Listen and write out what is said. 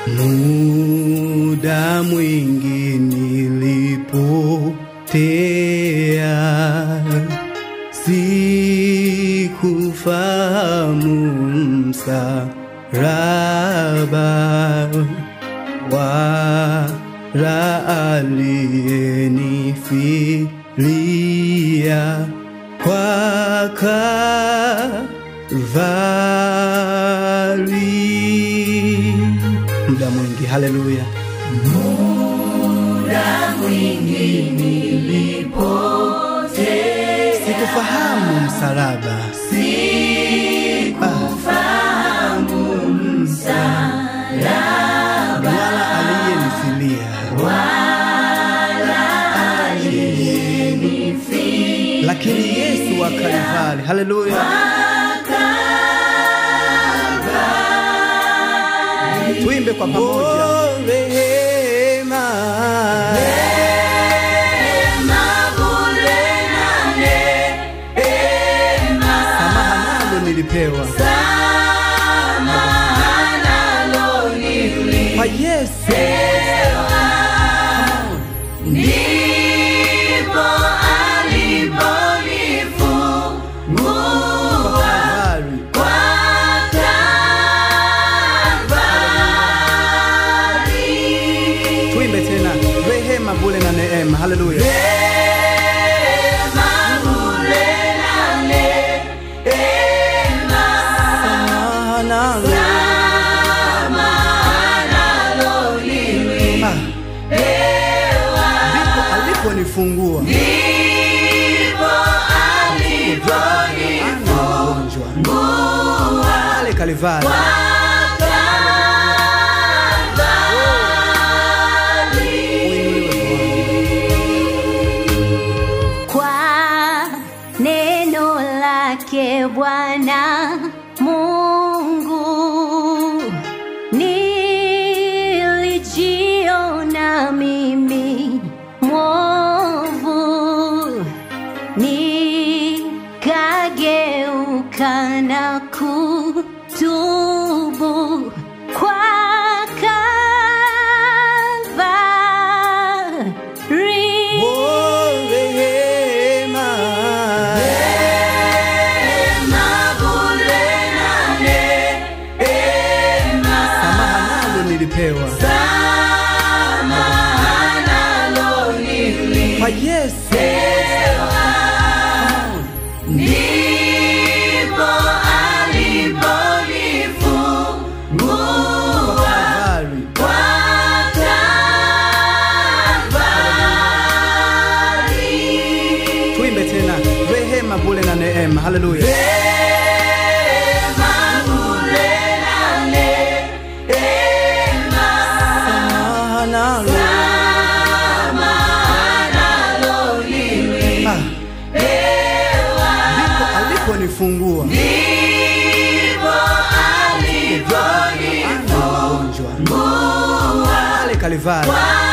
Muda mwingi nilipotea, sikufahamu msalaba wala aliyenifilia kwa Kalvari. Muda mwingi, haleluya. Sikufahamu msalaba, wala aliyenifilia, lakini Yesu wa Kalvari, haleluya. Tuimbe kwa pamoja. Rehema, samaha nalo nilipewa kwa Yesu. Kalvari. Tuimbe tena rehema, bure na neema. Haleluya. Samaha nalo. Ah. Ndipo aliponifungua Ana mgonjwa pale Kalvari. Uinuliwe Bwana. kwa neno lake Bwana Mungu nilijiona mimi mwovu, nikageuka na kutubu kwa Kalvari. Oh, rehema. Samaha nalo nilipewa kwa Yesu. Kalvari. Tuimbe tena rehema, bure na neema. Haleluya. Samaha nalo. Ah. Ndipo aliponifungua Ana mgonjwa pale Kalvari.